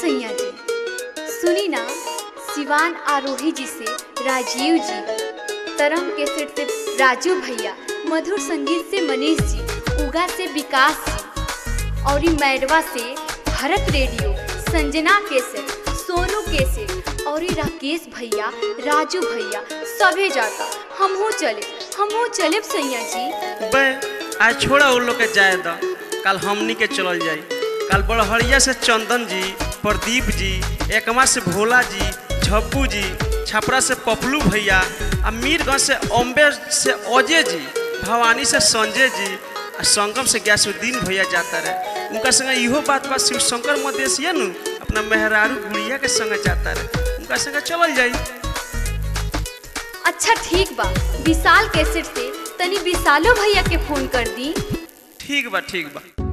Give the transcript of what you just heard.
सैया जी सुनी ना सिवान आरोही जी से राजीव जी तरंग के सेट से राजू भैया मधुर संगीत से मनीष जी उगा से विकास जी और ई मैडवा से भरत रेडियो संजना के सेट सोनू के सेट और ई राकेश भैया राजू भैया सभे जाता हमहू चले हमहू चले सैया जी बे आज छोड़ा उन लोग के जाए द कल हमनी के चलल जाई कल बड़हरिया से चंदन जी प्रदीप जी एकमा से भोला जी झप्पू जी छपरा से पपलू भैया आ मीरगंज से अम्बे से अजय जी भवानी से संजय जी आ संगम से गैसुद्दीन भैया जाता रहे उनका संगे इहो बात बा शिव शंकर मदेशिया नु अपना मेहरारू गुड़िया के संगे जाता रहे उनका संगे चलल जाई अच्छा ठीक बा विशाल कैसेट से तनी विशालो भैया के फोन कर दी ठीक बा ठीक बा